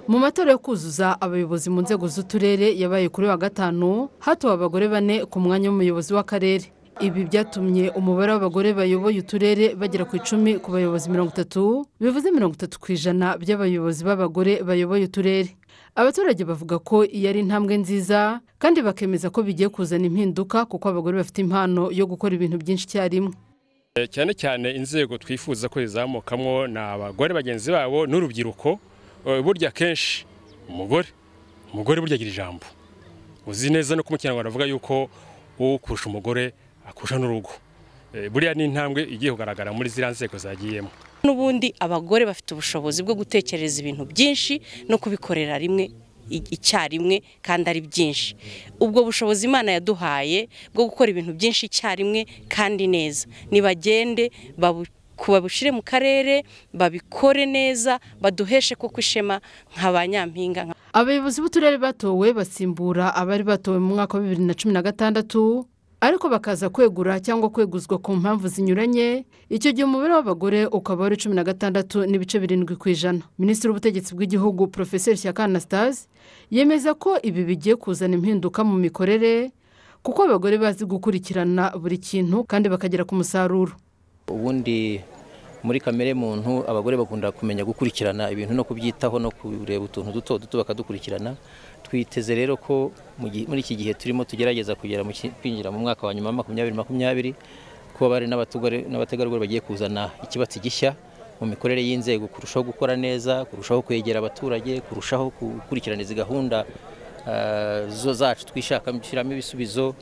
mu matora yo kuzuza abayobozi mu nzego z'uturere yabaye kuri wa gatanu hatowe abagore bane ku mwanya w'umuyobozi w'akarere ibi byatumye umubare w'abagore bayoboye uturere bagera ku icumi ku bayobozi mirongo itatu bivuze mirongo itatu ku ijana by'abayobozi b'abagore bayoboye uturere abaturage bavuga ko iyi ari intambwe nziza kandi bakemeza ko bigiye kuzana impinduka kuko abagore bafite impano yo gukora ibintu byinshi icyarimwe cyane cyane inzego twifuza ko zizamukamwo ni abagore bagenzi babo n'urubyiruko Eh, burya kenshi umugore umugore burya agira ijambo uzi neza no kumukinyarwanda avuga yuko ukurusha umugore akurusha n'urugo Eh, buriya ni intambwe igiye kugaragara muri ziriya nzego zagiyemo n'ubundi abagore bafite ubushobozi bwo gutekereza ibintu byinshi no kubikorera rimwe i- icyarimwe kandi ari byinshi ubwo bushobozi imana yaduhaye bwo gukora ibintu byinshi icyarimwe kandi neza nibagende babu- ku- babushyire mu karere babikore neza baduheshe koko ishema nka ba nyampinga nka abayobozi b'uturere batowe basimbura abari batowe mu mwaka wa bibiri na cumi na gatandatu ariko bakaza kwegura cyangwa kweguzwa ku mpamvu zinyuranye icyo gihe umubare w'abagore ukaba wari cumi na gatandatu n'ibice birindwi ku ijana minisitiri w'ubutegetsi bw'igihugu porofeseri shyaka anastase yemeza ko ibi bigiye kuzana impinduka mu mikorere kuko abagore bazi gukurikirana buri kintu kandi bakagera ku musaruro ubundi muri kamere muntu abagore bakunda kumenya gukurikirana ibintu no kubyitaho no kureba utuntu duto duto bakadukurikirana twiteze rero ko mu gihe- muri iki gihe turimo tugerageza kugera mu ki- kwinjira mu mwaka wa nyuma wa makumyabiri makumyabiri ko bari n'abategarugori bagiye kuzana ikibatsi gishya mu mikorere y'inzego kurushaho gukora neza kurushaho kwegera abaturage kurushaho gukurikirana izi gahunda ah, zo zacu twishakamo dushyiramo ibisubizo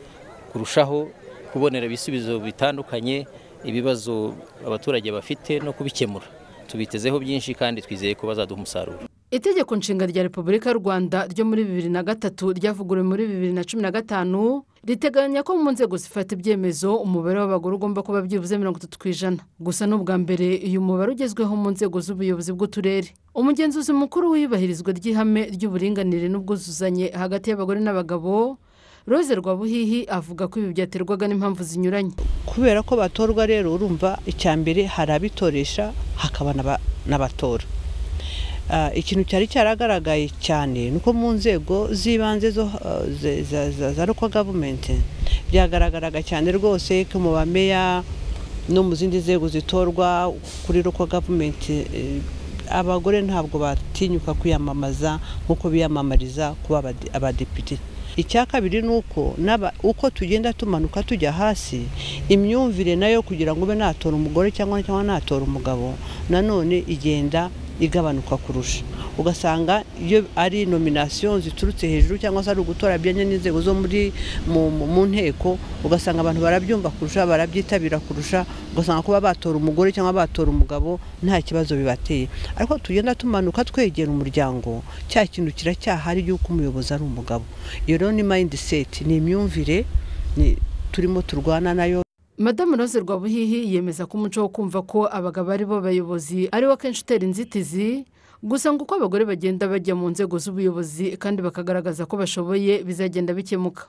kurushaho kubonera ibisubizo bitandukanye ibibazo abaturage bafite no kubikemura tubitezeho byinshi kandi twizeye ko bazaduha umusaruro itegeko nshinga rya repubulika y'u rwanda ryo muri bibiri na gatatu ryavuguruwe muri bibiri na cumi na gatanu riteganya ko mu nzego zifata ibyemezo umubare w'abagore ugomba kuba byibuze mirongo itatu ku ijana gusa n'ubwa mbere uyu mubare ugezweho mu nzego z'ubuyobozi bw'uturere umugenzuzi mukuru w'iyubahirizwa ry'ihame ry'uburinganire n'ubwuzuzanye hagati y'abagore n'abagabo rose rwabuhihi avuga ko ibi byaterwaga n'impamvu zinyuranye kubera ko batorwa rero urumva icya mbere hari abitoresha hakaba n'aba- n'abatora Ah, ikintu cyari cyaragaragaye cyane ni uko mu nzego z'ibanze zo ah, ze- za- za za local government byagaragaraga cyane rwose ko mu bameya no mu zindi nzego zitorwa kuri local government eh, abagore ntabwo batinyuka kwiyamamaza nk'uko biyamamariza kuba abadi- abadepite icya kabiri ni uko n'aba- uko tugenda tumanuka tujya hasi imyumvire nayo kugira ngo ube natora umugore cyangwa cyangwa natora umugabo nanone igenda igabanuka kurusha ugasanga iyo ari nominasiyo ziturutse hejuru cyangwa se ari ugutora bijyanye n'inzego zo muri mu, mu, mu nteko ugasanga abantu barabyumva kurusha barabyitabira kurusha ugasanga kuba batora umugore cyangwa batora umugabo nta kibazo bibateye ariko tugenda tumanuka twegera umuryango cya kintu kiracyahari y'uko umuyobozi ari umugabo iyo rero ni mindset ni imyumvire ni- turimo turwana nayo madamu rose rwabuhihi yemeza ko umuco wo kumva ko abagabo ari bo bayobozi ari wo kenshi utera inzitizi gusa ngo uko abagore bagenda bajya mu nzego z'ubuyobozi kandi bakagaragaza ko bashoboye bizagenda bikemuka